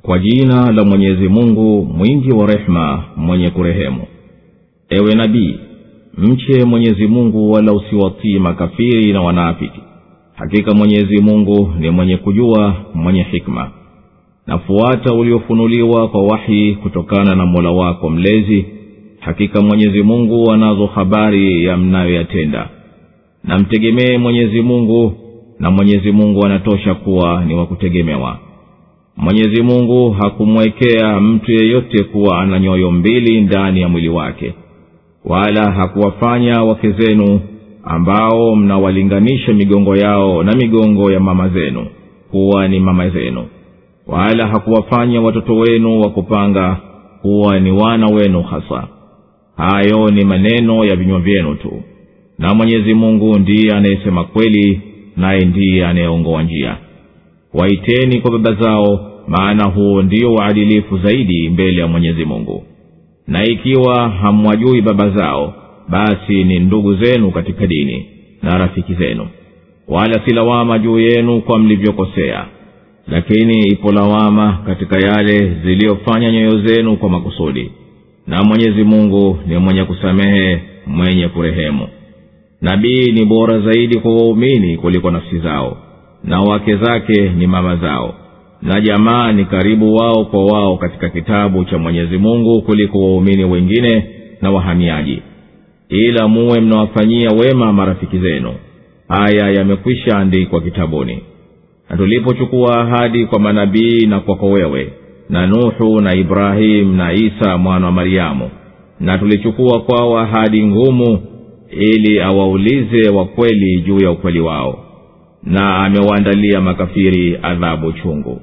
kwa jina la mwenyezi mungu mwingi wa rehema mwenye kurehemu ewe nabii mche mwenyezi mungu wala usiwatii makafiri na wanaafiki hakika mwenyezi mungu ni mwenye kujua mwenye hikma nafuata uliofunuliwa kwa wahi kutokana na mola wako mlezi hakika mwenyezi mungu anazo habari ya mnayoyatenda na mtegemee mwenyezi mungu na mwenyezi mungu anatosha kuwa ni wa kutegemewa mwenyezi mungu hakumwekea mtu yeyote kuwa ana nyoyo mbili ndani ya mwili wake wala hakuwafanya wake zenu ambao mnawalinganisha migongo yao na migongo ya mama zenu kuwa ni mama zenu wala hakuwafanya watoto wenu wa kupanga kuwa ni wana wenu hasa hayo ni maneno ya vinywa vyenu tu na mwenyezi mungu ndiye anayesema kweli naye ndiye anayeongoa njia waiteni kwa baba zao maana huo ndio uadilifu zaidi mbele ya mwenyezi mungu na ikiwa hamwajui baba zao basi ni ndugu zenu katika dini na rafiki zenu wala si lawama juu yenu kwa mlivyokosea lakini ipo lawama katika yale ziliyofanya nyoyo zenu kwa makusudi na mwenyezi mungu ni mwenye kusamehe mwenye kurehemu nabii ni bora zaidi kwa waumini kuliko nafsi zao na wake zake ni mama zao na jamaa ni karibu wao kwa wao katika kitabu cha mwenyezi mungu kuliko waumini wengine na wahamiaji ila muwe mnawafanyia wema marafiki zenu haya yamekwisha andikwa kitabuni na tulipochukua ahadi kwa manabii na kwako wewe na nuhu na ibrahimu na isa mwana wa maryamu na tulichukua kwao ahadi ngumu ili awaulize wakweli juu ya ukweli wao na amewaandalia makafiri adhabu chungu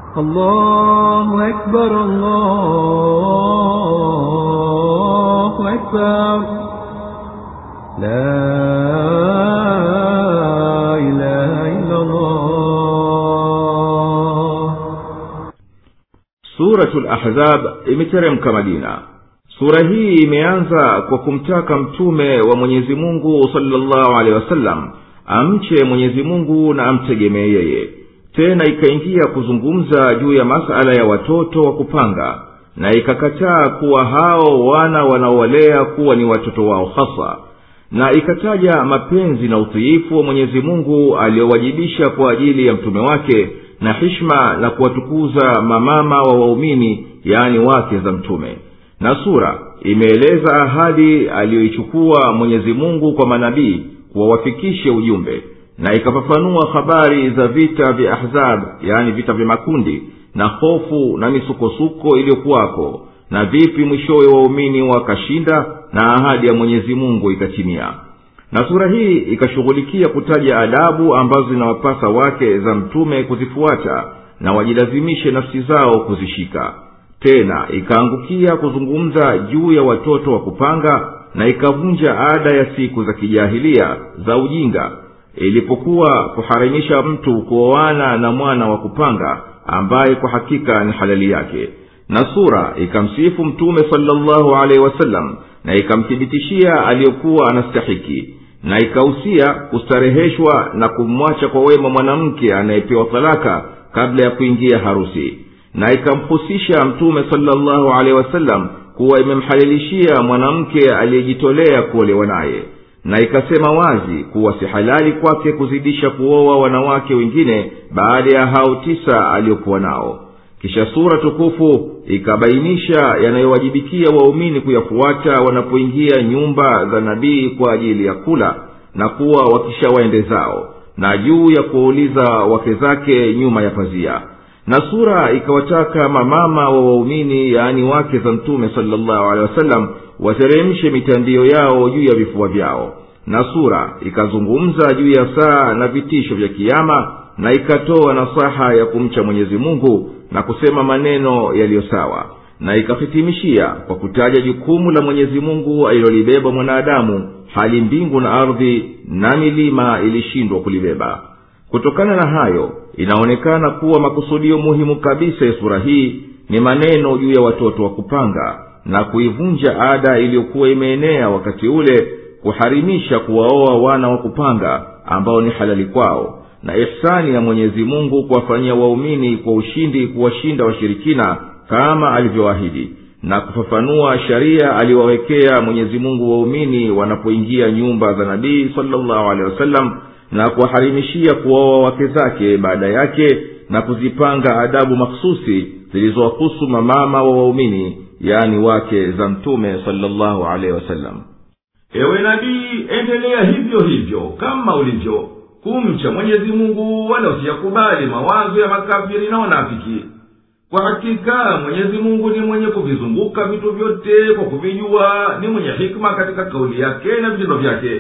الله أكبر الله أكبر لا إله إلا الله suratu lahzab imeteremka madina sura hii imeanza kwa kumtaka mtume wa mwenyezi mungu salllahu alehi wasallam amche mwenyezi mungu na amtegemee yeye tena ikaingia kuzungumza juu ya masala ya watoto wa kupanga na ikakataa kuwa hao wana wanaowalea kuwa ni watoto wao hasa na ikataja mapenzi na utiifu wa mwenyezi mungu aliyowajibisha kwa ajili ya mtume wake na hishma na kuwatukuza mamama wa waumini yaani wake za mtume na sura imeeleza ahadi aliyoichukua mwenyezi mungu kwa manabii kuwawafikishe ujumbe na ikafafanua habari za vita vya ahzab yaani vita vya makundi na hofu na misukosuko iliyokuwako na vipi mwishowe waumini wakashinda na ahadi ya mwenyezi mungu ikatimia na sura hii ikashughulikia kutaja adabu ambazo zinawapasa wake za mtume kuzifuata na wajilazimishe nafsi zao kuzishika tena ikaangukia kuzungumza juu ya watoto wa kupanga na ikavunja ada ya siku za kijahilia za ujinga ilipokuwa kuharimisha mtu kuoana na mwana wa kupanga ambaye kwa hakika ni halali yake na sura ikamsifu mtume salllahu alaihi wasallam na ikamthibitishia aliyokuwa anastahiki na ikahusia kustareheshwa na kumwacha kwa wema mwanamke anayepewa talaka kabla ya kuingia harusi na ikamhusisha mtume salllahu alehi wasallam kuwa imemhalilishia mwanamke aliyejitolea kuolewa naye na ikasema wazi kuwa si halali kwake kuzidisha kuoa wanawake wengine baada ya hao tisa aliyokuwa nao kisha sura tukufu ikabainisha yanayowajibikia waumini kuyafuata wanapoingia nyumba za nabii kwa ajili ya kula na kuwa wakishawaende zao na juu ya kuwauliza wake zake nyuma ya pazia na sura ikawataka mamama wa waumini yaani wake za mtume salllahu alehi wasallam wateremshe mitandio yao juu ya vifua vyao na sura ikazungumza juu ya saa na vitisho vya kiama na ikatoa nasaha ya kumcha mwenyezi mungu na kusema maneno yaliyo sawa na ikahitimishia kwa kutaja jukumu la mwenyezi mungu alilolibeba mwanadamu hali mbingu na ardhi na milima ilishindwa kulibeba kutokana na hayo inaonekana kuwa makusudio muhimu kabisa ya sura hii ni maneno juu ya watoto wa kupanga na kuivunja ada iliyokuwa imeenea wakati ule kuharimisha kuwaoa wana wa kupanga ambao ni halali kwao na ihsani ya mwenyezi mungu kuwafanyia waumini kwa ushindi kuwashinda washirikina kama alivyoahidi na kufafanua sharia aliwawekea mwenyezi mungu waumini wanapoingia nyumba za nabii salllahu alehi wasallam na kuwaharimishia kuwaoa wake zake baada yake na kuzipanga adabu makhususi zilizowahusu mamama wa waumini yani wake za mtume salllahu alehi wasallam ewe nabii endelea hivyo hivyo kama ulivyo kumcha mwenyezi mungu wala usiyakubali mawazo ya makafiri na wanafiki kwa hakika mwenyezi mungu ni mwenye kuvizunguka vitu vyote kwa kuvijua ni mwenye hikma katika kauli yake na vitendo vyake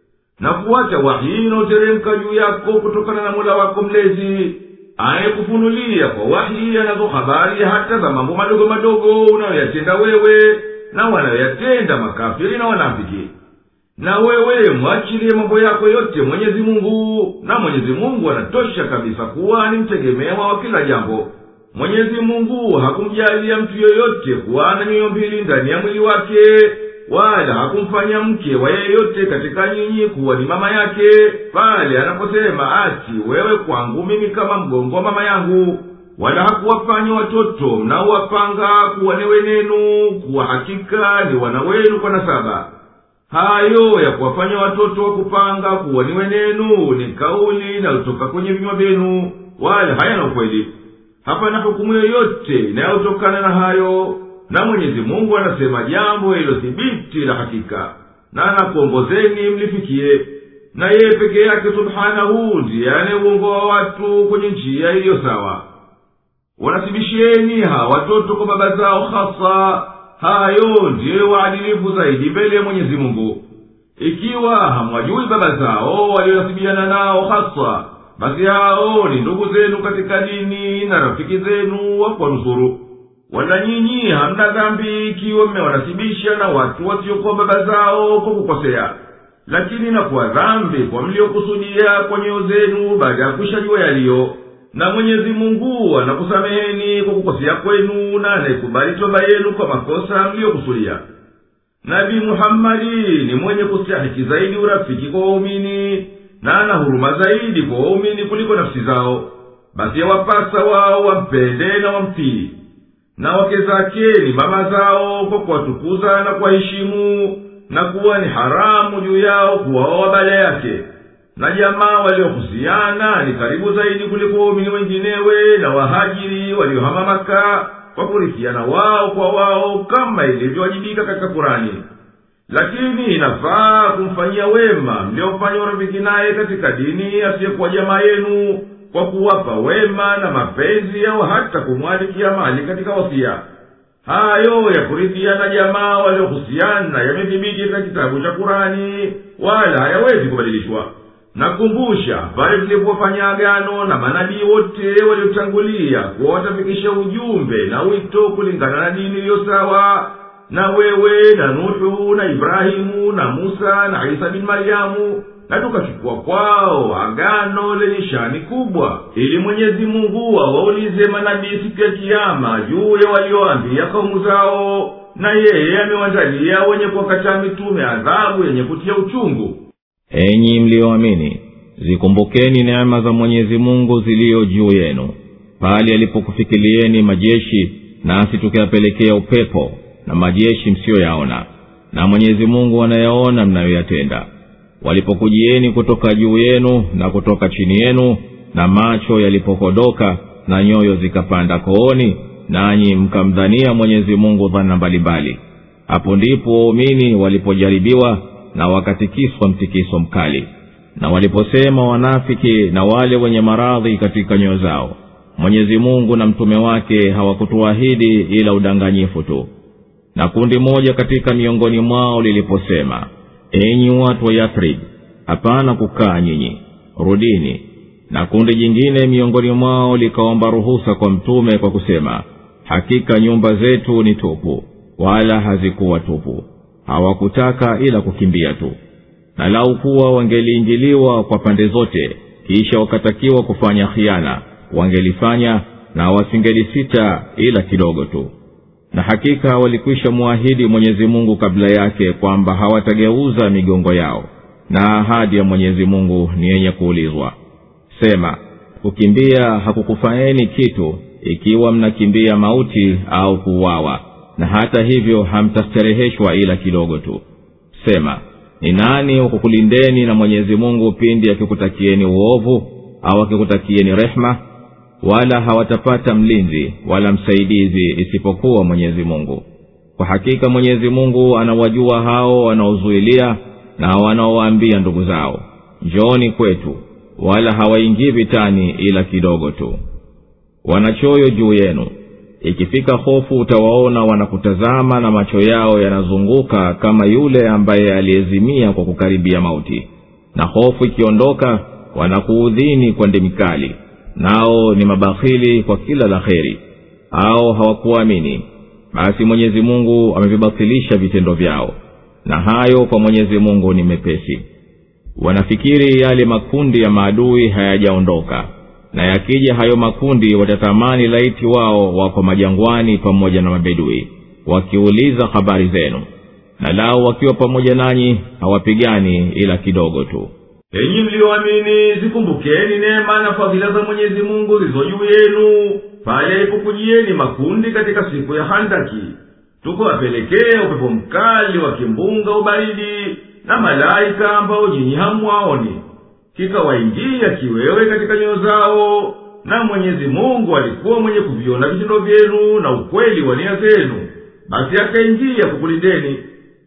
na kuacha wahii inaoteremka juu yako kutokana na mola wako mlezi anayekufunulia kwa wahii anazo habari hata za mambo madogo madogo unayoyatenda wewe na wanayoyatenda makafiri na wanafiki na wewe mwachilie mambo yako yote mwenyezi mungu na mwenyezi mungu anatosha kabisa kuwa ni mtegemewa wa kila jambo mwenyezi mungu hakumjalia mtu yoyote kuwa na nyoyo mbili ndani ya mwili wake wala hakumfanya mke wa yeyote katika nyinyi kuwa ni mama yake pale anaposema ati wewe kwangu mimi kama mgongo wa mama yangu wala hakuwafanya watoto mnaowapanga kuwa ni wenenu kuwa hakika ni wana wenu kwa nasaba hayo ya kuwafanya watoto wa kupanga kuwa ni wenenu ni kauli inayotoka kwenye vinywa vyenu wala hayana ukweli hapana hukumu yoyote inayotokana na hayo na mwenyezi mungu anasema jambo ililothibiti la hakika na anakuongozeni mlifikie na yeye peke yake subhanahu ndiye anayeuongoa watu kwenye njia iliyo sawa wanasibisheni hawa watoto kwa baba zao hasa hayo ndiyo waadilifu zaidi mbele ya mwenyezi mungu ikiwa hamwajui baba zao walionasibiana nao hasa basi hao ni ndugu zenu katika dini na rafiki zenu wa kuwanusuru wala nyinyi hamna dhambi ikiwa mmewanasibisha na watu wasiokuwa baba zao kwa kukosea lakini nakuwa dhambi kwa mliokusudia kwa nyoyo zenu baada ya kuishajua yaliyo na mwenyezi mungu anakusameheni kwa kukosea kwenu na anaikubali toba yenu kwa makosa mliyokusudia nabii muhammadi ni mwenye kustahiki zaidi urafiki kwa waumini na ana huruma zaidi kwa waumini kuliko nafsi zao basi yawapasa wao wampende na wamtii na wake zake ni mama zao kwa kuwatukuza na kuwaheshimu na kuwa ni haramu juu yao kuwaoa baada yake na jamaa waliohusiana ni karibu zaidi kuliko waumini wenginewe na wahajiri waliohama maka kwa kurithiana wao kwa wao kama ilivyowajibika katika kurani lakini inafaa kumfanyia wema mliofanya urafiki naye katika dini asiyekuwa jamaa yenu kwa kuwapa wema na mapenzi au hata kumwalikia mali katika wasia hayo ya kurithiana jamaa waliohusiana yamethibiti katika kitabu cha kurani wala hayawezi kubadilishwa nakumbusha pale tulipofanya agano na manabii wote waliotangulia kuwa watafikisha ujumbe na wito kulingana na dini iliyo sawa na wewe na nuhu na ibrahimu na musa na isa bin maryamu na tukachukua kwao agano lenye shani kubwa ili mwenyezi mungu awaulize manabii siku ya kiama juu ya walioambia kaumu zao na yeye amewandalia wenye kuwakataa mitume adhabu yenye kutia uchungu enyi mliyoamini zikumbukeni neema za mwenyezi mungu ziliyo juu yenu pale alipokufikilieni majeshi nasi tukiyapelekea upepo na majeshi msiyoyaona na mwenyezi mungu anayaona mnayoyatenda walipokujieni kutoka juu yenu na kutoka chini yenu na macho yalipokodoka na nyoyo zikapanda kooni nanyi mkamdhania mwenyezi mungu dhana mbalimbali hapo ndipo waumini walipojaribiwa na wakatikiswa mtikiso mkali na waliposema wanafiki na wale wenye maradhi katika nyoyo zao mwenyezi mungu na mtume wake hawakutuahidi ila udanganyifu tu na kundi moja katika miongoni mwao liliposema enyi watu wa yathrib hapana kukaa nyinyi rudini na kundi jingine miongoni mwao likaomba ruhusa kwa mtume kwa kusema hakika nyumba zetu ni tupu wala hazikuwa tupu hawakutaka ila kukimbia tu na lau kuwa wangeliingiliwa kwa pande zote kisha wakatakiwa kufanya khiana wangelifanya na wasingelisita ila kidogo tu na hakika walikwisha mwahidi mwenyezi mungu kabla yake kwamba hawatageuza migongo yao na ahadi ya mwenyezi mungu ni yenye kuulizwa sema kukimbia hakukufaeni kitu ikiwa mnakimbia mauti au kuuawa na hata hivyo hamtastareheshwa ila kidogo tu sema ni nani wakukulindeni na mwenyezi mungu pindi akikutakieni uovu au akikutakieni rehma wala hawatapata mlinzi wala msaidizi isipokuwa mwenyezi mungu kwa hakika mwenyezi mungu anawajua hao wanaozuilia na wanaowaambia ndugu zao njooni kwetu wala hawaingii vitani ila kidogo tu wanachoyo juu yenu ikifika hofu utawaona wanakutazama na macho yao yanazunguka kama yule ambaye aliyezimia kwa kukaribia mauti na hofu ikiondoka wanakuudhini kwa ndimi kali nao ni mabakhili kwa kila la kheri au hawakuamini basi mwenyezi mungu amevibatilisha vitendo vyao na hayo kwa mwenyezi mungu ni mepesi wanafikiri yale makundi ya maadui hayajaondoka na yakija hayo makundi watatamani laiti wao wako majangwani pamoja na mabedui wakiuliza habari zenu na lao wakiwa pamoja nanyi hawapigani ila kidogo tu enyi mliyoamini zikumbukeni neema na fadhila za mwenyezi mungu zilizo juu yenu pale alipokujieni makundi katika siku ya handaki tukawapelekea upepo mkali wa kimbunga ubaridi na malaika ambao nyinyi hamwaoni kikawaingia kiwewe katika nyoyo zao na mwenyezi mungu alikuwa mwenye kuviona vitendo vyenu na ukweli wa nia zenu basi akaingia kukulindeni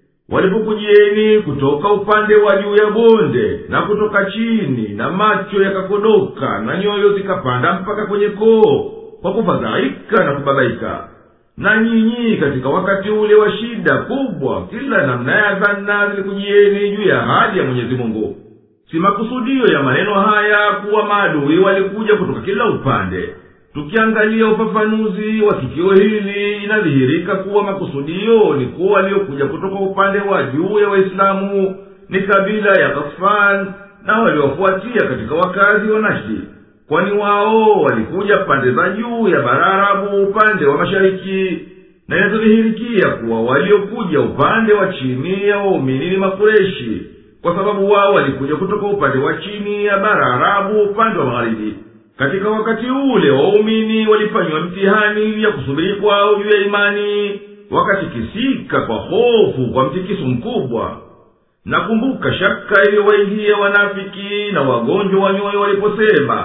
walipokujieni kutoka upande wa juu ya bonde na kutoka chini na macho yakakodoka na nyoyo zikapanda mpaka kwenye koo kwa kufadhaika na kubabaika na nyinyi katika wakati ule wa shida kubwa kila namna ya dhana zilikujieni juu ya ahadi ya mwenyezi mungu si makusudio ya maneno haya kuwa maadui walikuja kutoka kila upande tukiangalia ufafanuzi wa tukio hili inadhihirika kuwa makusudio ni kuwa waliokuja kutoka upande wa juu ya waislamu ni kabila ya ghasfan na waliofuatia katika wakazi wa nashdi kwani wao walikuja pande za juu ya bararabu upande wa mashariki na inatudhihirikia kuwa waliokuja upande wa chini ya waumini ni makureshi kwa sababu wao walikuja kutoka upande wa chini ya bara arabu upande wa magharibi katika wakati ule waumini walifanywa mtihani ya kusubiri kwao juu ya imani wakatikisika kwa hofu kwa mtikiso mkubwa nakumbuka shaka iliyowaingia wanafiki na wagonjwa wa nyoyo waliposema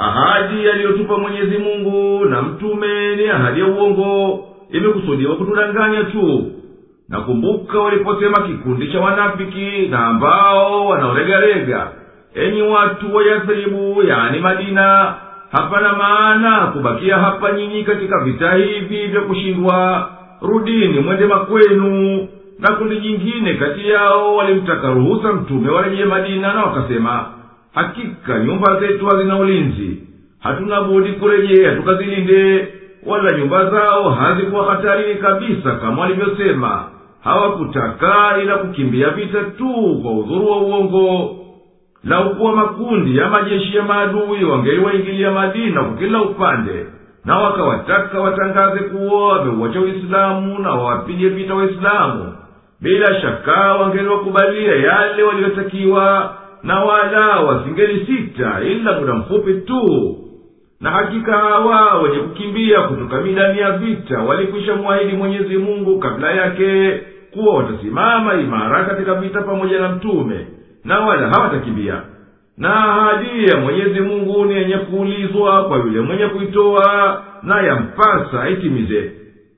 ahadi aliyotupa mwenyezi mungu na mtume ni ahadi ya uongo imekusudiwa kutudanganya tu nakumbuka waliposema kikundi cha wanafiki na ambao wanaolegalega enyi watu wa yathribu yani madina hapana maana kubakia hapa nyinyi katika vita hivi vya kushindwa rudini mwende makwenu na kundi jingine kati yao walimtaka ruhusa mtume warejee madina na wakasema hakika nyumba zetu hazina ulinzi hatuna budi kurejea tukazilinde wala nyumba zao hazikuwa hatarini kabisa kama walivyosema hawakutaka ila kukimbia vita tu kwa udhuru wa uongo laukuwa makundi ya majeshi ya maadui wangeliwaingilia madina kwa kila upande na wakawataka watangaze kuwa wameuacha uislamu na wawapige vita waislamu bila shaka wangeliwakubalia yale waliyotakiwa na wala wasingelisita ila muda mfupi tu na hakika hawa wenye kukimbia kutoka midani ya vita walikwisha mwahidi mwenyezi mungu kabla yake kuwa watasimama imara katika vita pamoja na mtume na wala hawatakimbia na ahadi ya mwenyezi mungu ni yenye kuulizwa kwa yule mwenye kuitoa na yampasa itimize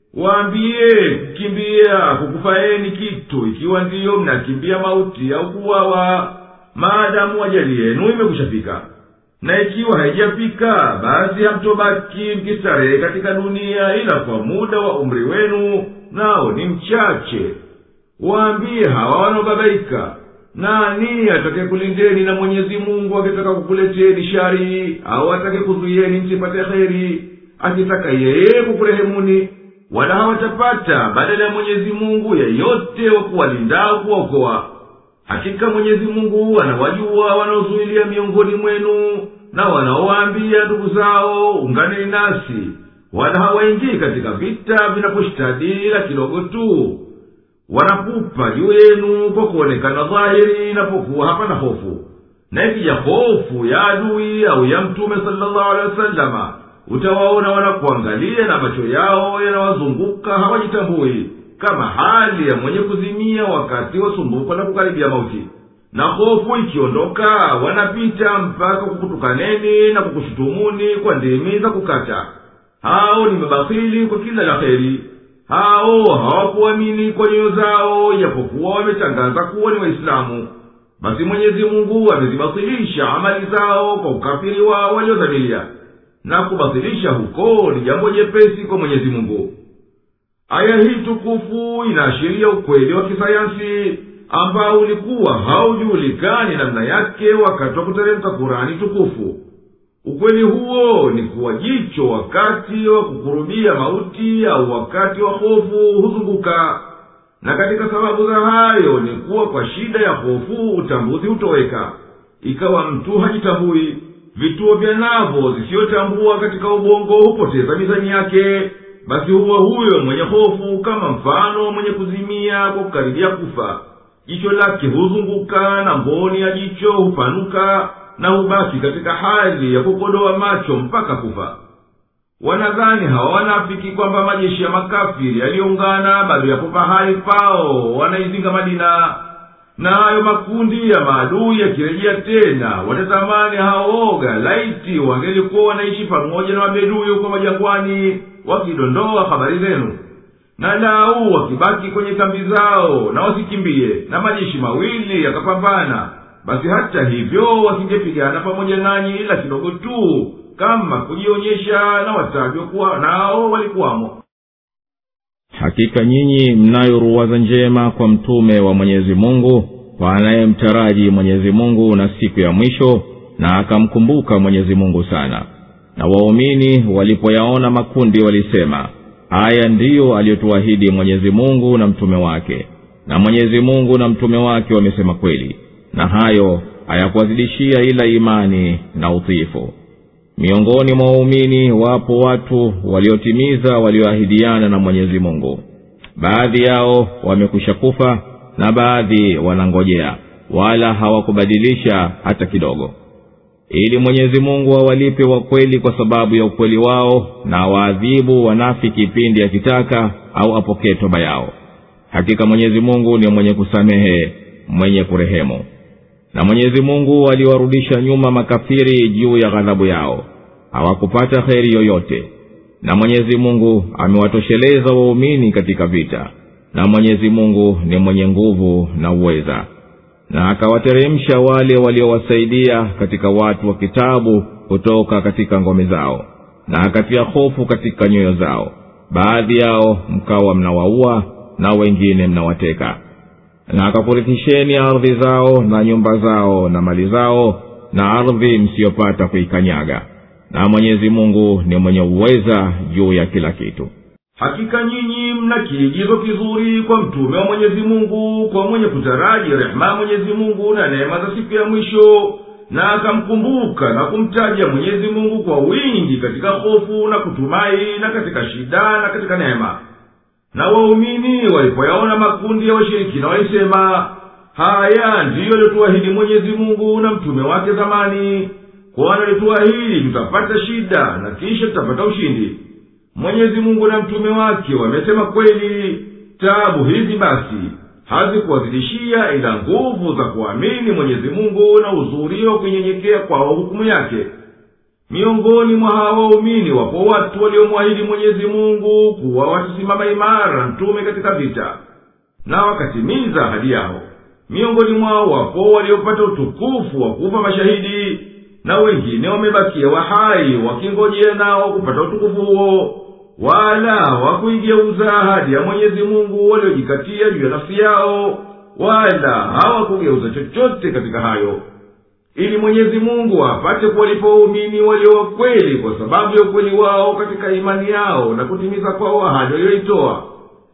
waambiye kukimbia kukufaeni kitu ikiwa ndiyo mnakimbia mauti au kuwawa maadamu ajali yenu imekushafika na ikiwa haijafika basi hamtobaki mkistarehe katika dunia ila kwa muda wa umri wenu nao ni mchache waambie hawa wanaobabaika nani atake kulindeni na mwenyezi mungu akitaka kukuleteni shari au atake kuzuieni msipate kheri akitaka yeye kukurehemuni wala hawatapata badala ya mwenyezi mungu yeyote wa kuwalindao kuwaokoa hakika mwenyezi mungu anawajua wanaozuilia miongoni mwenu na wanaowaambia ndugu zao unganeni nasi wala hawaingii katika vita vinaposhtadi ila kidogo tu wanapupa juu yenu kwa kuonekana dhahiri inapokuwa hapana hofu na ikija hofu ya adui au ya mtume salllahu alehi wasalama utawaona wanakuangalia na macho yao yanawazunguka hawajitambui kama hali ya mwenye kuzimia wakati wa sumbuko na kukaribia mauti na hofu ikiondoka wanapita mpaka kukutukaneni na kukushutumuni kwa ndimi za kukata hao ni mabakhili kwa kila la heri hao hawakuamini kwa nyoyo zao ijapokuwa wametangaza kuwa ni waislamu basi mwenyezi mungu amezibatilisha amali zao kwa ukafiri wao waliodhamiria na kubatilisha huko ni jambo jepesi kwa mwenyezi mungu aya hii tukufu inaashiria ukweli wa kisayansi ambao ulikuwa haujulikani namna yake wakati wa kuteremka kurani tukufu ukweli huo ni kuwa jicho wakati wa kukurubia mauti au wakati wa hofu huzunguka na katika sababu za hayo ni kuwa kwa shida ya hofu utambuzi hutoweka ikawa mtu hajitambui vituo vya navo zisiyotambua katika ubongo hupoteza mizani yake basi huwa huyo mwenye hofu kama mfano mwenye kuzimia kwa kukaribia kufa jicho lake huzunguka na mboni ya jicho hupanuka na hubaki katika hali ya kukodoa macho mpaka kufa wanadhani hawa wanafiki kwamba majeshi ya makafiri yaliyoungana bado yapo pahali pao wanaizinga madina na hayo makundi ya maadui yakirejea tena watatamani haoga laiti wangelikuwa wanaishi pamoja na mabedui huko majangwani wakidondoa habari zenu na lau wakibaki kwenye kambi zao na wasikimbie na majeshi mawili yakapambana basi hata hivyo wasingepigana pamoja nanyi ila kidogo tu kama kujionyesha na watavyokuwa nao walikuwamo hakika nyinyi mnayo ruwaza njema kwa mtume wa mwenyezi mungu kwa anayemtaraji mwenyezi mungu na siku ya mwisho na akamkumbuka mwenyezi mungu sana na waumini walipoyaona makundi walisema haya ndiyo aliyotuahidi mwenyezi mungu na mtume wake na mwenyezi mungu na mtume wake wamesema kweli na hayo hayakuwazidishia ila imani na utiifu miongoni mwa waumini wapo watu waliotimiza walioahidiana na mwenyezi mungu baadhi yao wamekwisha kufa na baadhi wanangojea wala hawakubadilisha hata kidogo ili mwenyezi mungu awalipe wa kweli kwa sababu ya ukweli wao na awaadhibu wanafiki pindi akitaka au apokee toba yao hakika mwenyezi mungu ni mwenye kusamehe mwenye kurehemu na mwenyezi mungu aliwarudisha nyuma makafiri juu ya ghadhabu yao hawakupata kheri yoyote na mwenyezi mungu amewatosheleza waumini katika vita na mwenyezi mungu ni mwenye nguvu na uweza na akawateremsha wale waliowasaidia katika watu wa kitabu kutoka katika ngome zao na akatia hofu katika nyoyo zao baadhi yao mkawa mnawaua na wengine mnawateka na akakurithisheni ardhi zao na nyumba zao na mali zao na ardhi msiyopata kuikanyaga na mwenyezi mungu ni mwenye uweza juu ya kila kitu hakika nyinyi mna kiigizo kizuri kwa mtume wa mwenyezi mungu kwa mwenye kutaraji rehema ya mwenyezi mungu na neema za siku ya mwisho na akamkumbuka na kumtaja mwenyezi mungu kwa wingi katika hofu na kutumai na katika shida na katika neema na waumini walipoyaona makundi ya washirikina walisema haya ndiyo aliotuahidi mwenyezi mungu na mtume wake zamani kwani alituahidi tutapata shida na kisha tutapata ushindi mwenyezi mungu na mtume wake wamesema kweli tabu hizi basi hazikuwazidishia ila nguvu za kuamini mwenyezi mungu na uzuri wa kunyenyekea kwao hukumu yake miongoni mwa hawa waumini wapo watu waliomwahidi mwenyezi mungu kuwa watasimama imara mtume katika vita na wakatimiza ahadi yao miongoni mwao wapo waliopata utukufu wa kufa mashahidi na wengine wamebakia wahai wakingojea nao kupata utukufu huo wala hawakuigeuza ahadi ya mwenyezi mungu waliojikatia juu ya nafsi yao wala hawakugeuza chochote katika hayo ili mwenyezi mungu apate kuwalipa waumini walio wakweli kwa sababu ya ukweli wao katika imani yao na kutimiza kwao ahadi walioitoa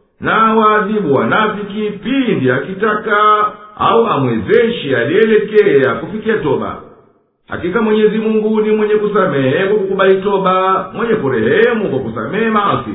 na waadhibu wanafiki pindi akitaka au amwezeshe aliyeelekea kufikia toba hakika mwenyezi mungu ni mwenye kusamehe kwa kukubali toba mwenye kurehemu kwa kusamehe maasi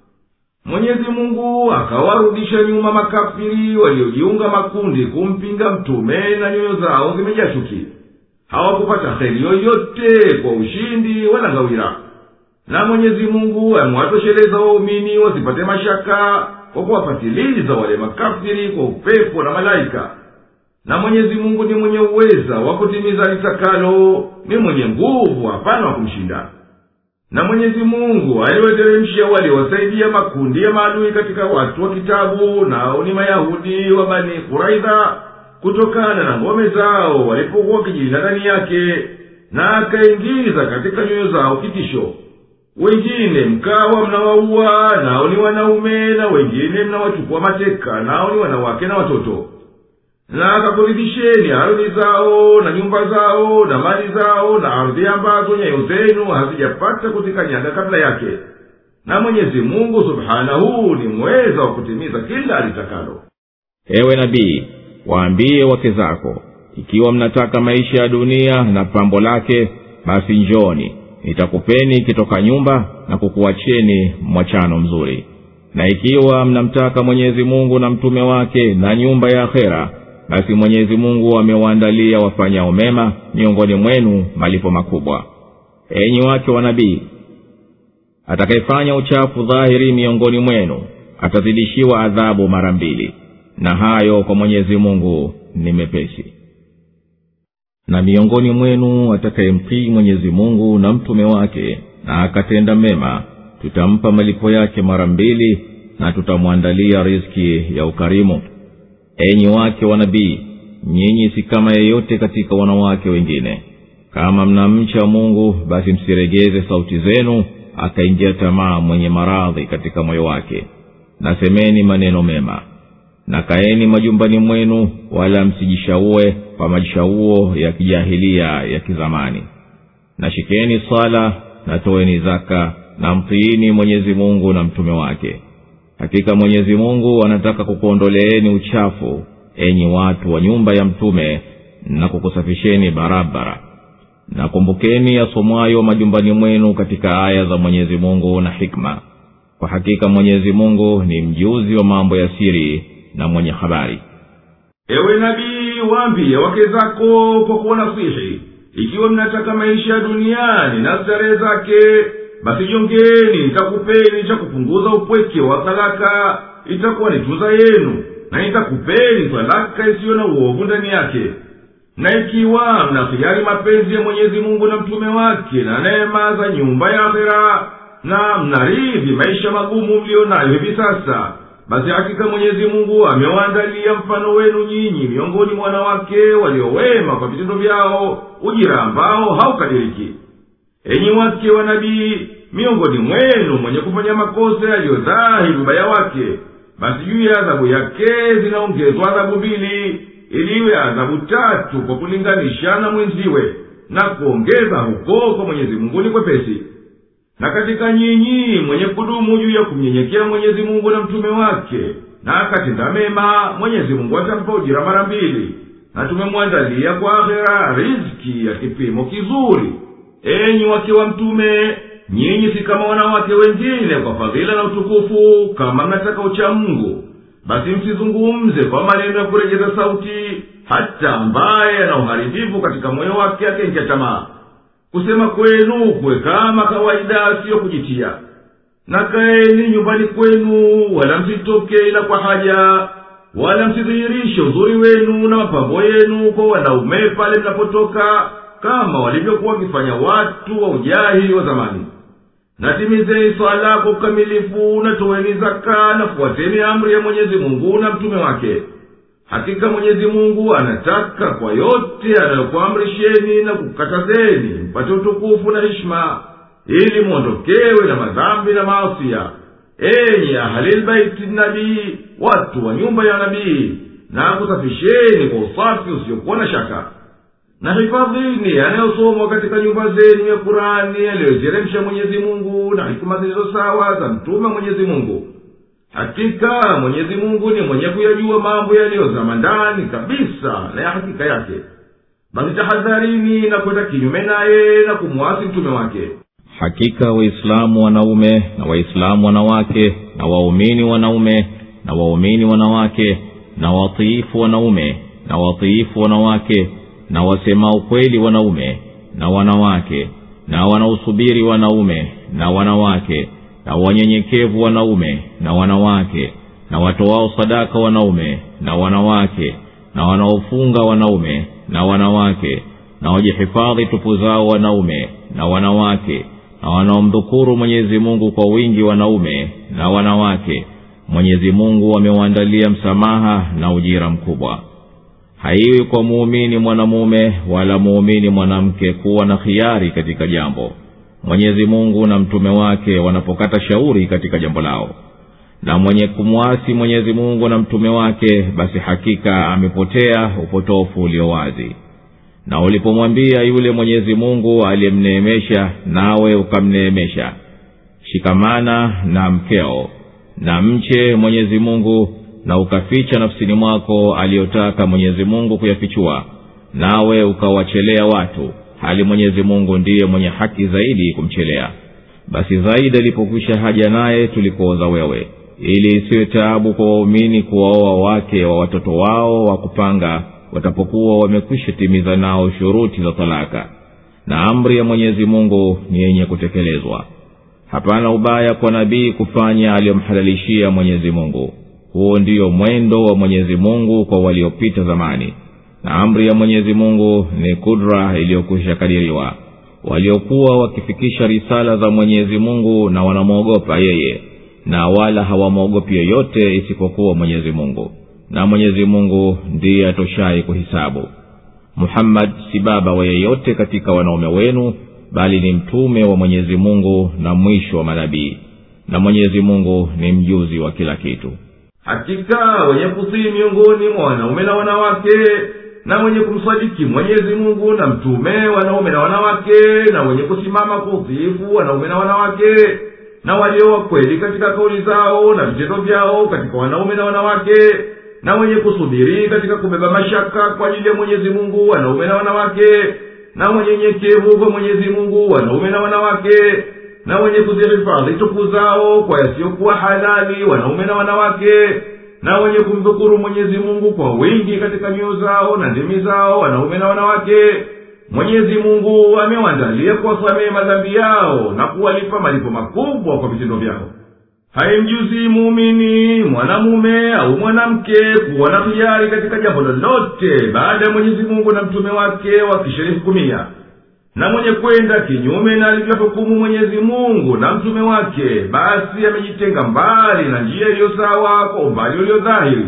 mwenyezi mungu akawarudisha nyuma makafiri waliojiunga makundi kumpinga mtume na nyoyo zao zimejaa chuki hawakupata heri yoyote kwa ushindi wala ngawira na mwenyezi mungu amewatosheleza waumini wasipate mashaka kwa kuwapatiliza wale makafiri kwa upepo na malaika na mwenyezi mungu ni mwenye uweza wa kutimiza litakalo ni mwenye nguvu hapana wa kumshinda na mwenyezi mungu aliwateremshia waliowasaidia makundi ya maadui katika watu wa kitabu nao ni mayahudi wa bani furaidha kutokana na ngome zao walipokuwa wakijilinda ndani yake na akaingiza katika nyoyo zao kitisho wengine mkawa mnawaua nao ni wanaume na wengine mnawachukua mateka nao ni wanawake na watoto na akakuridhisheni ardhi zao na nyumba zao na mali zao na ardhi ambazo nyayo zenu hazijapata kuzikanyaga kabla yake na mwenyezi mungu subhanahu ni mweza wa kutimiza kila alitakalo ewe nabii waambie wake zako ikiwa mnataka maisha ya dunia na pambo lake basi njoni nitakupeni kitoka nyumba na kukuacheni mwachano mzuri na ikiwa mnamtaka mwenyezi mungu na mtume wake na nyumba ya akhera basi mwenyezi mungu amewaandalia wafanyao mema miongoni mwenu malipo makubwa enyi wake wa nabii atakayefanya uchafu dhahiri miongoni mwenu atazidishiwa adhabu mara mbili na hayo kwa mwenyezi mungu ni mepesi na miongoni mwenu atakayemtii mwenyezi mungu na mtume wake na akatenda mema tutampa malipo yake mara mbili na tutamwandalia riski ya ukarimu enyi wake wa nabii nyinyi si kama yeyote katika wanawake wengine kama mnamcha mungu basi msiregeze sauti zenu akaingia tamaa mwenye maradhi katika moyo wake nasemeni maneno mema na kaeni majumbani mwenu wala msijishaue kwa majishauo ya kijahilia ya kizamani na shikeni swala na toeni zaka na mtiini mwenyezi mungu na mtume wake hakika mwenyezi mungu anataka kukuondoleeni uchafu enyi watu wa nyumba ya mtume na kukusafisheni barabara na kumbukeni yasomwayo majumbani mwenu katika aya za mwenyezi mungu na hikma kwa hakika mwenyezi mungu ni mjuzi wa mambo ya siri na mwenye habari ewe nabii waambie wake zako kwa kuwanasihi ikiwa mnataka maisha ya duniani na starehe zake basi jongeni nitakupeni cha kupunguza upweke wa talaka itakuwa ni tuza yenu na nitakupeni talaka isiyo na uovu ndani yake na ikiwa mnakhiyari mapenzi ya mwenyezi mungu na mtume wake na neema za nyumba ya akhera na mnaridhi maisha magumu mliyo nayo hivi sasa basi hakika mwenyezi mungu amewaandalia mfano wenu nyinyi miongoni mwa wanawake waliowema kwa vitendo vyao ujira ambao haukadiriki enyi wake wa nabii miongoni mwenu mwenye kufanya makosa yaliyodhahiri ubaya wake basi juu ya adhabu yake zinaongezwa adhabu mbili ili iwe adhabu tatu kwa kulinganisha na mwenziwe na kuongeza huko kwa mwenyezi mungu ni kwepesi na katika nyinyi mwenye kudumu juu ya kumnyenyekea mwenyezi mungu na mtume wake na akatenda mema mwenyezi mungu atampa ujira mara mbili na tumemwandalia kwa akhera riziki ya kipimo kizuri enyi wake wa mtume nyinyi si kama wanawake wengine kwa fadhila na utukufu kama mnataka ucha mungu basi msizungumze kwa maneno ya kurejeza sauti hata ambaye ana uharibifu katika moyo wake akenja tamaa kusema kwenu kuwe kama kawaida siyo kujitia na kaeni nyumbani kwenu wala msitoke ila kwa haja wala msidhihirishe uzuri wenu na mapambo yenu kwa wanaume pale mnapotoka kama walivyokuwa wakifanya watu wa ujahili wa zamani natimizeni swala kwa ukamilifu na toweni zaka na fuateni amri ya mwenyezi mungu na mtume wake hakika mwenyezi mungu anataka kwa yote anayokuamrisheni na kukatazeni mpate utukufu na hishma ili mwondokewe na madhambi na maasiya enyi ahalilbaiti nabii watu wa nyumba ya nabii na kusafisheni kwa usafi usiokuwa na shaka na hifadhini yanayosomwa katika nyumba zenu ya kurani yaliyoiteremsha mwenyezi mungu na hikima zilizo sawa za mtume mwenyezi mungu hakika mwenyezi mungu ni mwenye kuyajua mambo yaliyozama ndani kabisa na ya hakika yake basi tahadharini na kwenda kinyume naye na kumwasi mtume wake hakika waislamu wanaume na waislamu wanawake na waumini wanaume na waumini wanawake na watiifu wanaume na watiifu wanawake na wasema ukweli wanaume na wanawake na wanaosubiri wanaume na wanawake na wanyenyekevu wanaume na wanawake na watoao sadaka wanaume na wanawake na wanaofunga wanaume na wanawake na wajihifadhi tupu zao wanaume na wanawake na wanaomdhukuru mwenyezi mungu kwa wingi wanaume na wanawake mwenyezi mungu amewaandalia msamaha na ujira mkubwa haiwi kwa muumini mwanamume wala muumini mwanamke kuwa na khiari katika jambo mwenyezi mungu na mtume wake wanapokata shauri katika jambo lao na mwenye kumwasi mwenyezi mungu na mtume wake basi hakika amepotea upotofu ulio wazi na ulipomwambia yule mwenyezi mungu aliyemneemesha nawe ukamneemesha shikamana na mkeo na mche mwenyezi mungu na ukaficha nafsini mwako aliyotaka mwenyezi mungu kuyafichua nawe ukawachelea watu hali mwenyezi mungu ndiye mwenye haki zaidi kumchelea basi zaidi alipokwisha haja naye tulikuoza wewe ili isiwe taabu kwa waumini kuwaoa wake wa watoto wao wa kupanga watapokuwa wamekwisha timiza nao shuruti za talaka na amri ya mwenyezi mungu ni yenye kutekelezwa hapana ubaya kwa nabii kufanya aliyomhalalishia mwenyezi mungu huo ndiyo mwendo wa mwenyezi mungu kwa waliopita zamani na amri ya mwenyezi mungu ni kudra iliyokwisha kadiriwa waliokuwa wakifikisha risala za mwenyezi mungu na wanamwogopa yeye na wala hawamwogopi yeyote isipokuwa mwenyezi mungu na mwenyezi mungu ndiye atoshai kuhisabu muhammad si baba wa yeyote katika wanaume wenu bali ni mtume wa mwenyezi mungu na mwisho wa manabii na mwenyezi mungu ni mjuzi wa kila kitu hakika wenye kusii miongoni mwa wanaume na wanawake na wenye kumsadiki mwenyezi mungu na mtume wanaume na wanawake na wenye kusimama kwa utiifu wanaume na wanawake na walio wakweli katika kauli zao na vitendo vyao katika wanaume na wanawake na wenye kusubiri katika kubeba mashaka kwa ajili ya mwenyezi mungu wanaume na wanawake na wanyenyekevu kwa mwenyezi mungu wanaume na wanawake na wenye kuzihifadhi tupu zao kwa yasiyokuwa halali wanaume na wanawake na wenye kumdhukuru mwenyezi mungu kwa wingi katika mioyo zao na ndimi zao wanaume na wanawake mwenyezi mungu amewaandalia kuwasamehe madhambi yao na kuwalipa malipo makubwa kwa vitendo vyao haimjuzi muumini mwanamume au mwanamke kuwa na hiari katika jambo lolote baada ya mwenyezi mungu na mtume wake wakishalihukumia na mwenye kwenda kinyume na alivyohukumu mwenyezi mungu na mtume wake basi amejitenga mbali na njia iliyo sawa kwa umbali ulio dhahiri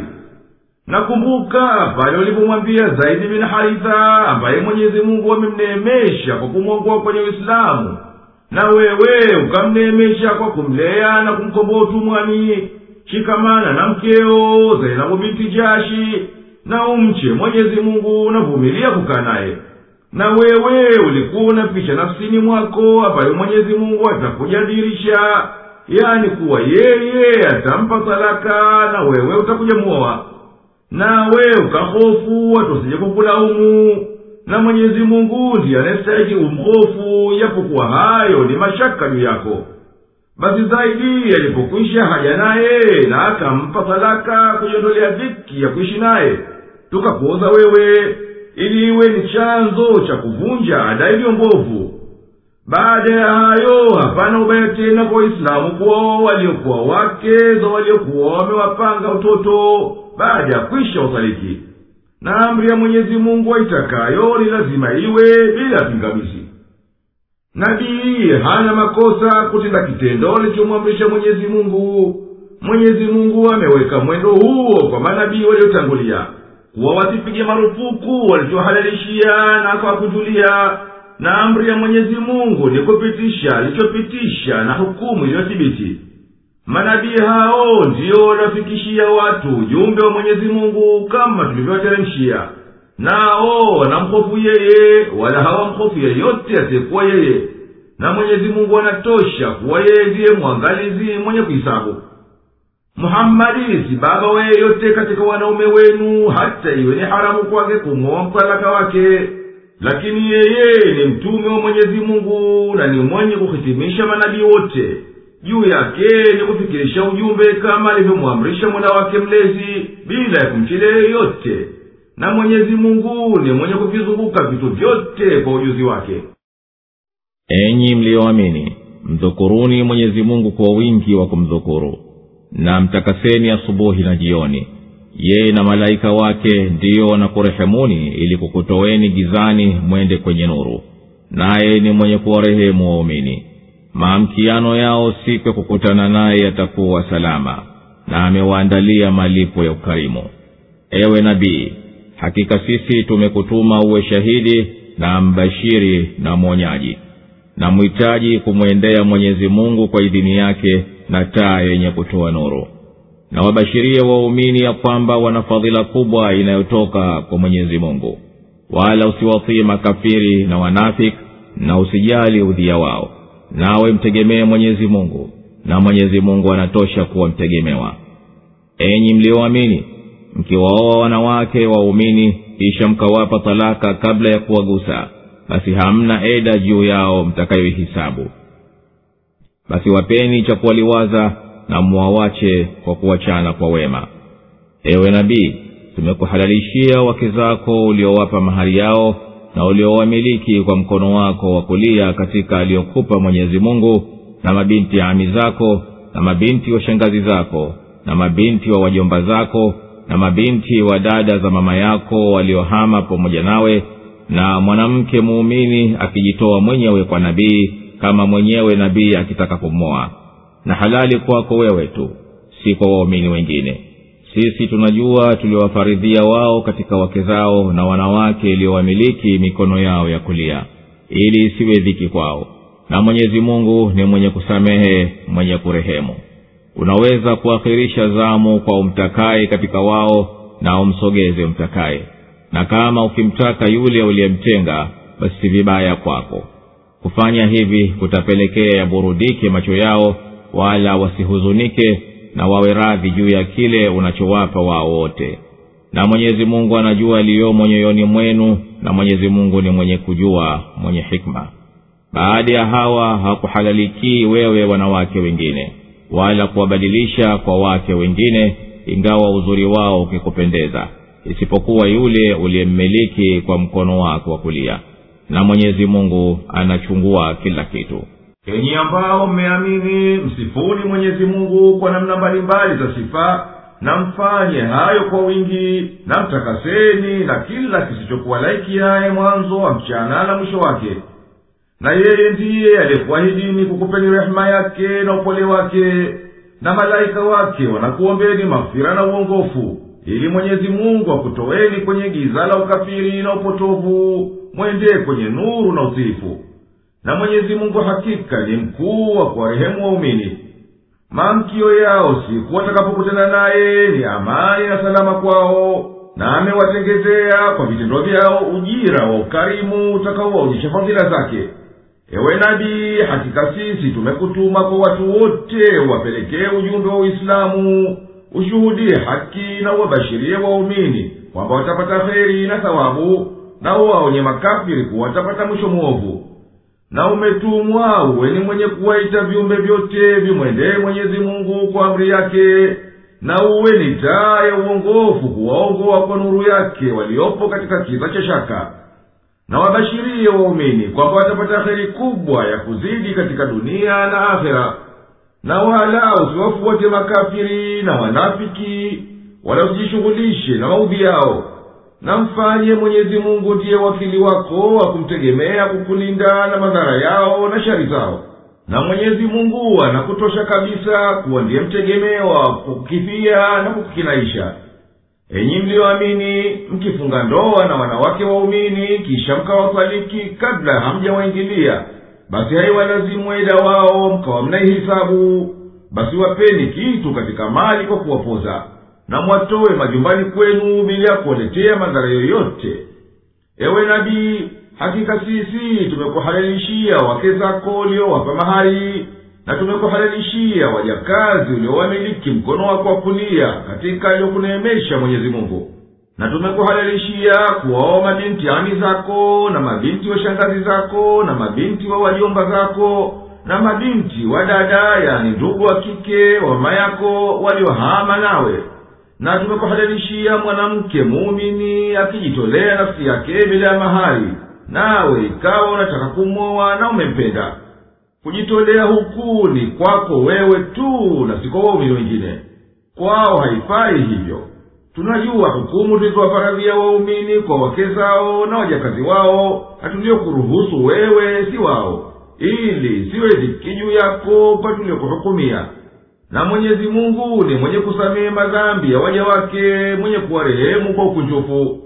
nakumbuka pale ulipomwambia zaidi bin haritha ambaye mwenyezi mungu amemneemesha kwa kumwongoa kwenye uislamu na wewe ukamneemesha kwa kumlea na kumkomboa utumwani shikamana na mkeo zainabu binti jashi na umche mwenyezi mungu unavumilia kukaa naye na wewe ulikuwa unaficha nafsini mwako ambayo mwenyezi mungu atakujadirisha yani kuwa yeye atampa talaka na wewe utakuja muoa nawe ukahofu watu wasije kukulaumu na mwenyezi mungu ndiye anayestahiki umhofu yapokuwa hayo ni mashaka juu yako basi zaidi alipokwisha haja naye na akampa talaka kujiondolea dhiki ya kuishi naye tukakuoza wewe ili iwe ni chanzo cha kuvunja ada iliyo mbovu baada ya hayo hapana ubaya tena kwa waislamu kuwa waliokuwa wake za waliokuwa wamewapanga utoto baada ya kwisha usaliki na amri ya mwenyezi mungu aitakayo ni lazima iwe bila pingamizi nabii hana makosa kutenda kitendo alichomwamrisha mwenyezi mungu mwenyezi mungu ameweka mwendo huo kwa manabii waliotangulia kuwa wasipige marufuku walichohalalishia na akawakujulia na amri ya mwenyezi mungu ni kupitisha alichopitisha na hukumu iliyothibiti manabii hao ndiyo wanafikishia watu ujumbe wa mwenyezi mungu kama tulivyowateremshia nao wanamhofu yeye wala hawamhofu yeyote asiyekuwa yeye na mwenyezi mungu anatosha kuwa yeye ndiye mwangalizi mwenye kuhisabu muhammadi si baba wa yeyote katika wanaume wenu hata iwe ni haramu kwake kumwoa mtalaka wake lakini yeye ni mtume wa mwenyezi mungu na ni mwenye kuhitimisha manabii wote juu yake ni kufikirisha ujumbe kama alivyomwamrisha mola wake mlezi bila ya kumchilia yeyote na mwenyezi mungu ni mwenye kuvizunguka vitu vyote kwa ujuzi wake enyi mliyoamini mdhukuruni mwenyezi mungu kwa wingi wa kumdhukuru na mtakaseni asubuhi na jioni yeye na malaika wake ndiyo wanakurehemuni ili kukutoweni gizani mwende kwenye nuru naye ni mwenye kuwarehemu waumini maamkiano yao siku ya kukutana naye yatakuwa salama na amewaandalia malipo ya ukarimu ewe nabii hakika sisi tumekutuma uwe shahidi na mbashiri na mwonyaji na mhitaji kumwendea mwenyezi mungu kwa idhini yake na taa yenye kutoa nuru na wabashirie waumini ya kwamba wana fadhila kubwa inayotoka kwa mwenyezi mungu wala usiwatii makafiri na wanafik na usijali udhia wao nawe mtegemee mwenyezi mungu na mwenyezi mungu anatosha kuwa mtegemewa enyi mlioamini mkiwaoa wanawake waumini kisha mkawapa talaka kabla ya kuwagusa basi hamna eda juu yao mtakayoihisabu basi wapeni cha kuwaliwaza na mwawache kwa kuwachana kwa wema ewe nabii tumekuhalalishia wake zako uliowapa mahari yao na uliowamiliki kwa mkono wako wa kulia katika aliyokupa mwenyezi mungu na mabinti ya ami zako na mabinti wa shangazi zako na mabinti wa wajomba zako na mabinti wa dada za mama yako waliohama pamoja nawe na mwanamke muumini akijitoa mwenyewe kwa nabii kama mwenyewe nabii akitaka kumwoa na halali kwako wewe tu si kwa waumini wengine sisi tunajua tuliowafaridhia wao katika wake zao na wanawake iliyowamiliki mikono yao ya kulia ili isiwe dhiki kwao na mwenyezi mungu ni mwenye kusamehe mwenye kurehemu unaweza kuakhirisha zamu kwa umtakaye katika wao na umsogeze umtakaye na kama ukimtaka yule uliyemtenga basi si vibaya kwako kufanya hivi kutapelekea yaburudike macho yao wala wasihuzunike na wawe radhi juu ya kile unachowapa wao wote na mwenyezi mungu anajua yaliyomo nyoyoni mwenu na mwenyezi mungu ni mwenye kujua mwenye hikma baada ya hawa hakuhalalikii wewe wanawake wengine wala kuwabadilisha kwa wake wengine ingawa uzuri wao ukikupendeza isipokuwa yule uliyemmiliki kwa mkono wako wa kulia na mwenyezi mungu anachungua kila kitu enyi ambao mmeamini msifuni mwenyezi mungu kwa namna mbalimbali za sifa na mfanye hayo kwa wingi na mtakaseni na kila kisichokuwa laiki yaye mwanzo wa mchana na mwisho wake na yeye ndiye aliyekuahidini kukupeni rehema yake na upole wake na malaika wake wanakuombeni mafira na uongofu ili mwenyezi mungu akutoweni kwenye giza la ukafiri na upotovu mwendee kwenye nuru na utiifu na mwenyezi mungu hakika ni mkuu wa kuwarehemu waumini maamkio yao siku watakapokutana naye ni amani na salama kwao na amewatengezea kwa vitendo vyao ujira wa ukarimu utakaowaonyesha fadhila zake ewe nabii hakika sisi tumekutuma kwa watu wote wapelekee ujumbe wa uislamu ushuhudie haki na uwabashirie waumini kwamba watapata kheri na thawabu na uwaonye makafiri kuwa watapata mwisho mwovu na umetumwa uwe ni mwenye kuwaita viumbe vyote vimwendee mwenyezi mungu kwa amri yake na uwe ni taa ya uongofu kuwaongoa kwa nuru yake waliopo katika kiza cha shaka na wabashirie waumini kwamba watapata heri kubwa ya kuzidi katika dunia na akhera na wala usiwafuate makafiri na wanafiki wala usijishughulishe na maudhi yao na mfanye mwenyezi mungu ndiye wakili wako wa kumtegemea kukulinda na madhara yao na shari zao na mwenyezi mungu anakutosha kabisa kuwa ndiye mtegemewa kukukifia na kukukinaisha enyi mliyoamini mkifunga ndoa na wanawake waumini kisha mkawafariki kabla hamjawaingilia basi haiwalazimu eda wao mkawa mnaihisabu basi wapeni kitu katika mali kwa kuwapoza na mwatowe majumbani kwenu bila ya kuwaletea madhara yoyote ewe nabii hakika sisi tumekuhalalishia wake zako uliowapa mahari na tumekuhalalishia wajakazi uliowamiliki mkono wako wa kulia katika aliyokuneemesha mwenyezi mungu na tumekuhalalishia kuwaoa mabinti ami zako na mabinti wa shangazi zako na mabinti wa wajomba zako na mabinti wa dada yani ndugu wa kike wa mama yako waliohama nawe na tumekuhalalishia mwanamke muumini akijitolea nafsi yake bila ya mahari nawe ikawa unataka kumwoa na umempenda kujitolea huku ni kwako wewe tu na si kwa waumini wengine kwao haifai hivyo tunajua hukumu tulizowafaradhia waumini kwa wake zao na wajakazi wao na tuliokuruhusu wewe si wao ili siwe dhiki juu yako kwa tuliokuhukumia na mwenyezi mungu ni mwenye kusamehe madhambi ya waja wake mwenye kuwarehemu kwa ukunjufu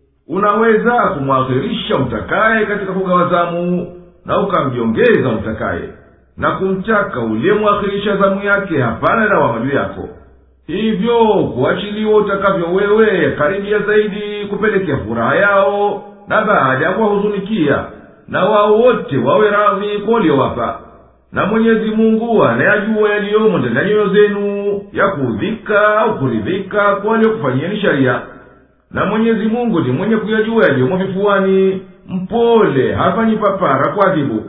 unaweza kumwakhirisha mtakaye katika kugawa zamu na ukamjongeza mtakaye na kumtaka uliyemwakhirisha zamu yake hapana lawama juu yako hivyo kuachiliwa utakavyo wewe karibia zaidi kupelekea furaha yao na baada ya kuwahuzunikia na wao wote wawe radhi kwa uliowapa na mwenyezi mungu anayajua yaliyomo ndani ya nyoyo zenu ya kuudhika au kuridhika kwa waliokufanyieni sharia na mwenyezi mungu ni mwenye kuyajua yaliyomo vifuani mpole hafanyi papara kwa adhibu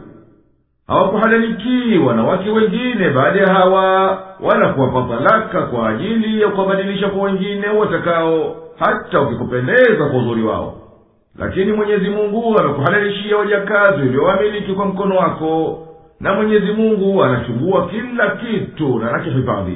hawakuhalalikii wanawake wengine baada ya hawa wala kuwapa talaka kwa ajili ya kuwabadilisha kwa wengine watakao hata ukikupendeza kwa uzuri wao lakini mwenyezi mungu amekuhalalishia wajakazi uliowamiliki kwa mkono wako na mwenyezi mungu anachungua kila kitu na anakihifadhi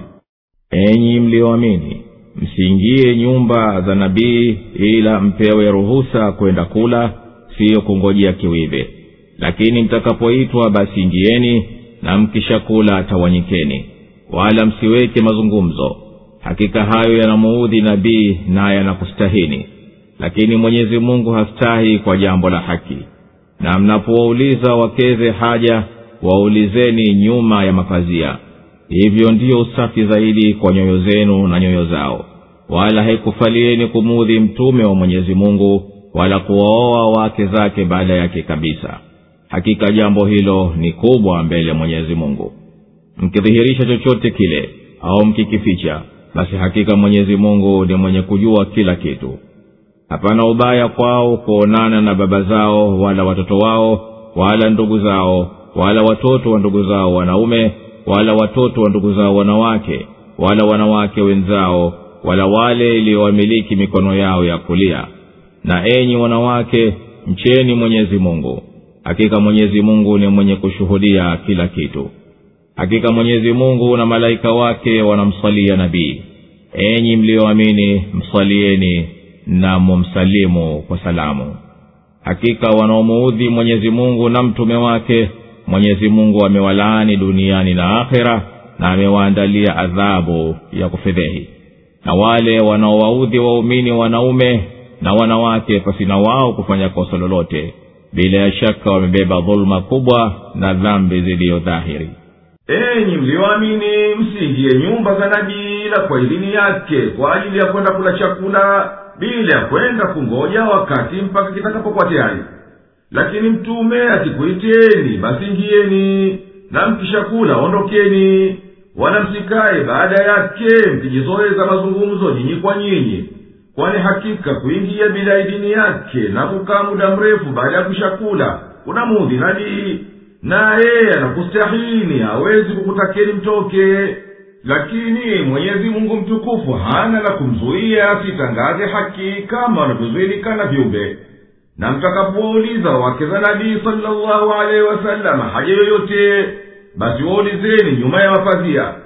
enyi mlioamini msiingie nyumba za nabii ila mpewe ruhusa kwenda kula siyo kungojea kiwive lakini mtakapoitwa basi ingieni na mkishakula tawanyikeni wala msiweke mazungumzo hakika hayo yanamuudhi nabii naye yanakustahini lakini mwenyezi mungu hastahi kwa jambo la haki na mnapowauliza wakeze haja waulizeni nyuma ya mapazia hivyo ndiyo usafi zaidi kwa nyoyo zenu na nyoyo zao wala haikufalieni kumuudhi mtume wa mwenyezi mungu wala kuwaoa wake zake baada yake kabisa hakika jambo hilo ni kubwa mbele ya mwenyezi mungu mkidhihirisha chochote kile au mkikificha basi hakika mwenyezi mungu ni mwenye kujua kila kitu hapana ubaya kwao kuonana na baba zao wala watoto wao wala ndugu zao wala watoto wa ndugu zao wanaume wala watoto wa ndugu zao wanawake wala wanawake wenzao wala wale iliyowamiliki mikono yao ya kulia na enyi wanawake mcheni mwenyezi mungu hakika mwenyezi mungu ni mwenye kushuhudia kila kitu hakika mwenyezi mungu na malaika wake wanamsalia nabii enyi mliyoamini msalieni na mumsalimu kwa salamu hakika wanaomuudhi mwenyezi mungu na mtume wake mwenyezi mungu amewalaani duniani na akhera na amewaandalia adhabu ya kufedhehi na wale wanaowaudhi waumini wanaume na wanawake pasina wao kufanya kosa lolote bila ya shaka wamebeba dhuluma kubwa na dhambi ziliyo dhahiri enyi mliyoamini msiingie nyumba za nabii ila kwa idhini yake kwa ajili ya kwenda kula chakula bila ya kwenda kungoja wakati mpaka kitakapokuwa tayari lakini mtume akikuiteni basi ingieni na mkishakula ondokeni wala msikaye baada yake mkijizoeza mazungumzo nyinyi kwa nyinyi kwani hakika kuingia bila idini yake na kukaa muda mrefu baada ya kushakula kuna mudhi nabii naye anakustahini hawezi kukutakeni mtoke lakini mwenyezi mungu mtukufu hana la kumzuia asitangaze haki kama wanavyozuilikana viumbe na mtakapowauliza wake za nabii salllahu alehi wasalama haja yoyote basi waulizeni nyuma ya mapazia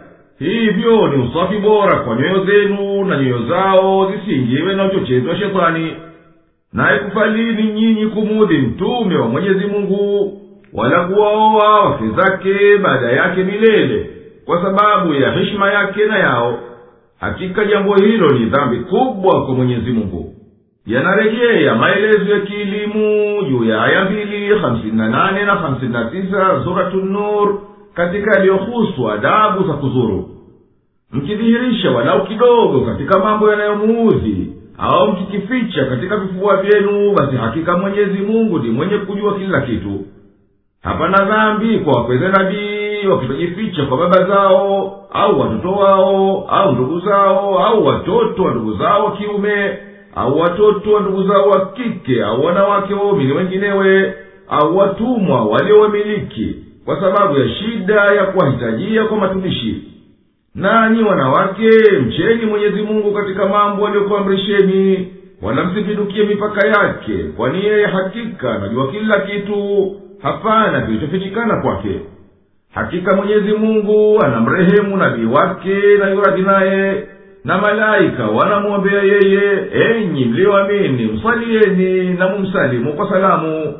hivyo ni usafi bora kwa nyoyo zenu na nyoyo zao zisiingiwe na uchochezi wa shetani naye kufalini nyinyi kumudhi mtume wa mwenyezi mungu wala kuwaoa wake zake baada yake milele kwa sababu ya heshima yake na yao hakika jambo hilo ni dhambi kubwa kwa mwenyezi mungu yanarejea maelezo ya kielimu juu ya aya mbili hamsini na nane na hamsini na tisa suratu nur katika yaliyohusu adabu za kuzuru mkidhihirisha walau kidogo katika mambo yanayomuudhi au mkikificha katika vifua vyenu basi hakika mwenyezi mungu ni mwenye kujua kila kitu hapana dhambi kwa wakweze nabii wakitojificha kwa baba zao au watoto wao au ndugu zao au watoto wa ndugu zao wa kiume au watoto wa ndugu zao wa kike au wanawake waumini wenginewe au watumwa waliowamiliki kwa sababu ya shida ya kuwahitajia kwa matumishi nanyi wanawake mcheni mwenyezi mungu katika mambo aliyokuamrisheni wala msipindukie mipaka yake kwani yeye hakika anajua kila kitu hapana kilichofichikana kwake hakika mwenyezi mungu anamrehemu nabii wake na yuradhi naye na malaika wanamwombea yeye enyi mliyoamini msalieni na mumsalimu kwa salamu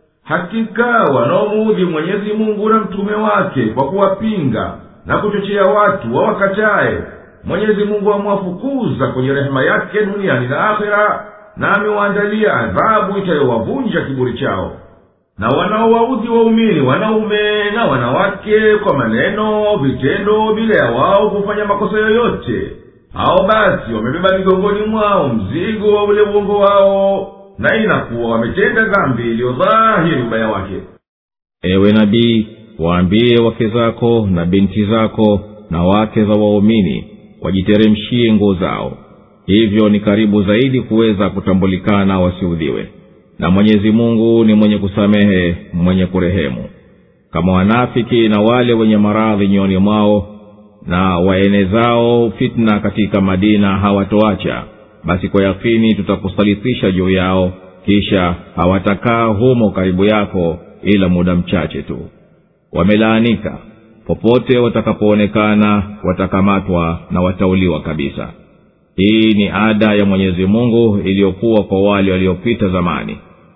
hakika wanaomuudhi mwenyezi mungu na mtume wake kwa kuwapinga na kuchochea watu wawakataye mwenyezi mungu amwafukuza kwenye rehema yake duniani na akhera na amewaandalia adhabu itayowavunja kiburi chao na wanaowaudhi waumini wanaume na wanawake kwa maneno vitendo bila ya wao kufanya makosa yoyote hao basi wamebeba migongoni mwao mzigo wa ule uongo wao na inakuwa wametenda dhambi iliyo dhahiri ubaya wake ewe nabii waambie wake zako na binti zako na wake za waumini wajiteremshie nguo zao hivyo ni karibu zaidi kuweza kutambulikana wasiudhiwe na mwenyezi mungu ni mwenye kusamehe mwenye kurehemu kama wanafiki na wale wenye maradhi nyoni mwao na waenezao fitna katika madina hawatoacha basi kwa yakini tutakusalitisha juu yao kisha hawatakaa humo karibu yako ila muda mchache tu wamelaanika popote watakapoonekana watakamatwa na watauliwa kabisa hii ni ada ya mwenyezi mungu iliyokuwa kwa wale waliopita zamani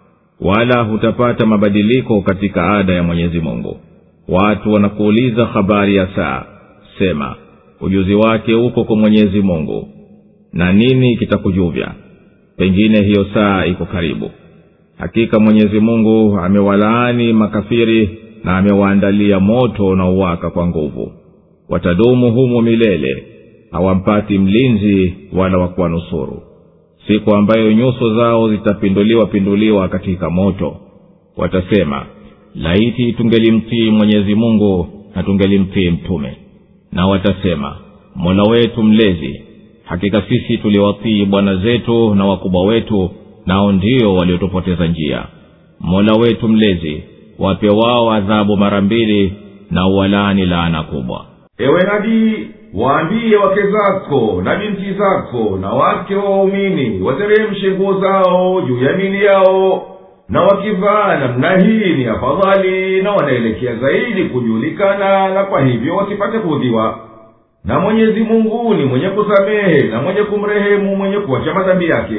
wala hutapata mabadiliko katika ada ya mwenyezi mungu watu wanakuuliza habari ya saa sema ujuzi wake uko kwa mwenyezi mungu na nini kitakujuvya pengine hiyo saa iko karibu hakika mwenyezi mungu amewalaani makafiri na amewaandalia moto unaowaka kwa nguvu watadumu humo milele hawampati mlinzi wala wa kuwanusuru siku ambayo nyuso zao zitapinduliwa pinduliwa katika moto watasema laiti tungelimtii mwenyezi mungu na tungelimtii mtume na watasema mola wetu mlezi hakika sisi tuliwatii bwana zetu na wakubwa wetu nao ndio waliotupoteza njia mola wetu mlezi wape wao adhabu mara mbili na uwalaani laana kubwa ewe nabii waambie wake zako na binti zako na wake wa waumini wateremshe nguo zao juu ya mili yao na wakivaa namna hii ni afadhali na wanaelekea zaidi kujulikana na kwa hivyo wasipate kuudhiwa na mwenyezi mungu ni mwenye kusamehe na mwenye kumrehemu mwenye kuwacha madhambi yake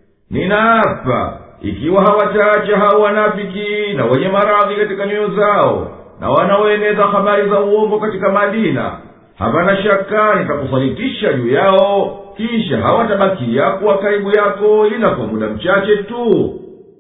ninaapa ikiwa hawataacha hao wanafiki na wenye maradhi katika nyoyo zao na wanaoeneza habari za uongo katika madina hapana shaka nitakusalitisha juu yao kisha hawatabakia kuwa karibu yako ila kwa muda mchache tu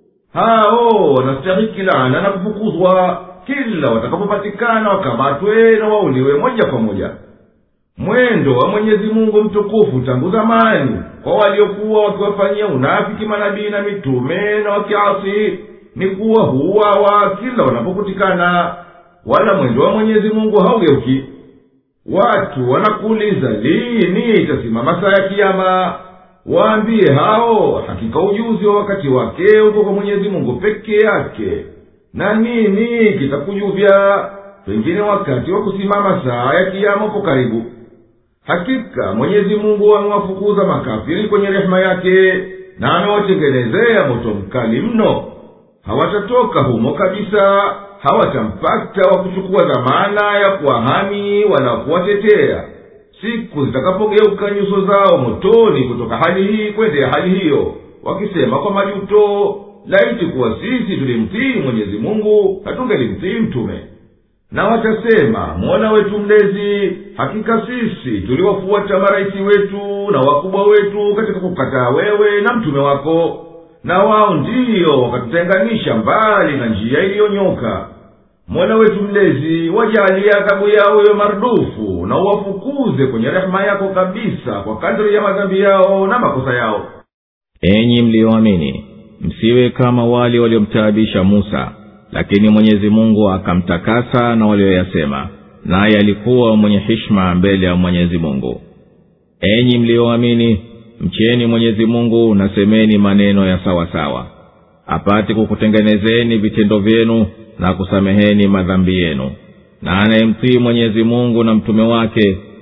hao wanastahiki laana na kufukuzwa kila watakapopatikana wakamatwe na wauliwe moja kwa moja mwendo wa mwenyezi mungu mtukufu tangu zamani kwa waliokuwa wakiwafanyia unafiki manabii na mitume na wakiasi ni kuwa huwawa kila wanapokutikana wala mwendo wa mwenyezi mungu haugeuki watu wanakuuliza lini itasimama saa ya kiama waambie hao hakika ujuzi wa wakati wake uko kwa mwenyezi mungu peke yake na nini kitakujuvya pengine wakati wa kusimama saa ya kiama upo karibu hakika mwenyezi mungu amewafukuza makafiri kwenye rehema yake na amewatengenezea moto mkali mno hawatatoka humo kabisa hawatampata wa kuchukua dhamana ya kuwahami wala kuwatetea siku zitakapogeuka nyuso zao motoni kutoka hali hii kwendea hali hiyo wakisema kwa majuto laiti kuwa sisi tulimtii mwenyezi mungu hatungelimtii mtume na watasema mola wetu mlezi hakika sisi tuliwafuata maraisi wetu na wakubwa wetu katika kukataa wewe na mtume wako na wao ndiyo wakatutenganisha mbali na njia iliyonyoka mola wetu mlezi wajalie adhabu yao yo marudufu na uwafukuze kwenye rehema yako kabisa kwa kadri ya madhambi yao na makosa yao enyi mliyoamini msiwe kama wale waliomtaabisha musa lakini mwenyezi mungu akamtakasa na walioyasema naye alikuwa mwenye hishma mbele ya mwenyezi mungu enyi mliyoamini mcheni mwenyezi mungu na semeni maneno ya sawa sawa apate kukutengenezeni vitendo vyenu na kusameheni madhambi yenu na anayemtii mwenyezi mungu na mtume wake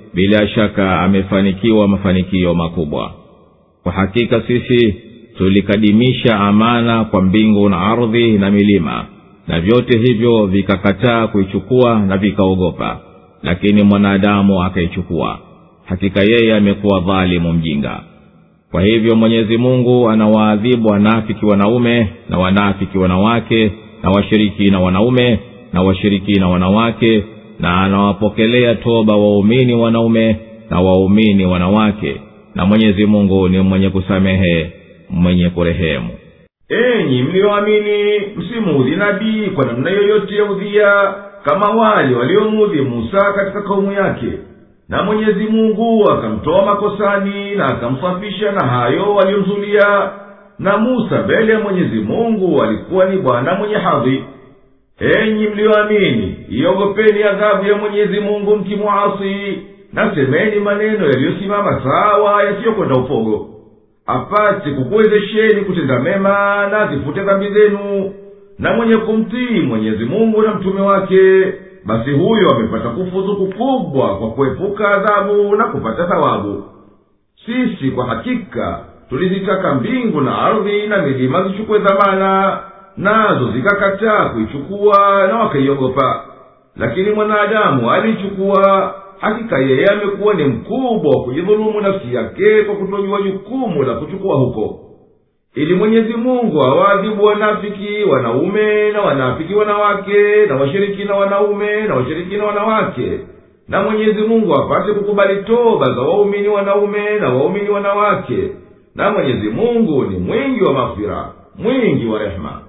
bila shaka amefanikiwa mafanikio makubwa kwa hakika sisi tulikadimisha amana kwa mbingu na ardhi na milima na vyote hivyo vikakataa kuichukua na vikaogopa lakini mwanadamu akaichukua hakika yeye amekuwa dhalimu mjinga kwa hivyo mwenyezi mungu anawaadhibu wanafiki wanaume na wanafiki wanawake na washirikina wanaume na washirikina wanawake na anawapokelea toba waumini wanaume na waumini wanawake na mwenyezi mungu ni mwenye kusamehe mwenye kurehemu enyi mliyoamini msimuudhi nabii kwa namna yoyote ya udhia kama wale waliomuudhi musa katika kaumu yake na mwenyezi mungu akamtoa makosani na akamsafisha na hayo waliomzulia na musa mbele ya mwenyezi mungu alikuwa ni bwana mwenye hadhi enyi mliyoamini iogopeni adhabu ya mwenyezi mungu mkimwasi na semeni maneno yaliyosimama sawa yasiyokwenda upogo apate kukuwezesheni kutenda mema na azifute dhambi zenu na mwenye kumtii mwenyezi mungu na mtume wake basi huyo amepata kufuzu kukubwa kwa kuepuka adhabu na kupata thawabu sisi kwa hakika tulizitaka mbingu na ardhi na milima zichukue dhamana nazo zikakataa kuichukua na wakaiogopa lakini mwanadamu aliichukua hakika yeye amekuwa ni mkubwa wa kujidhulumu nafsi yake kwa kutojua jukumu la kuchukua huko ili mwenyezi mungu awaadhibu wanafiki wanaume na wanafiki wanawake na washirikina wanaume na washirikina wanawake na mwenyezi mungu apate kukubali toba za waumini wanaume na waumini wanawake na mwenyezi mungu ni mwingi wa mafira mwingi wa rehema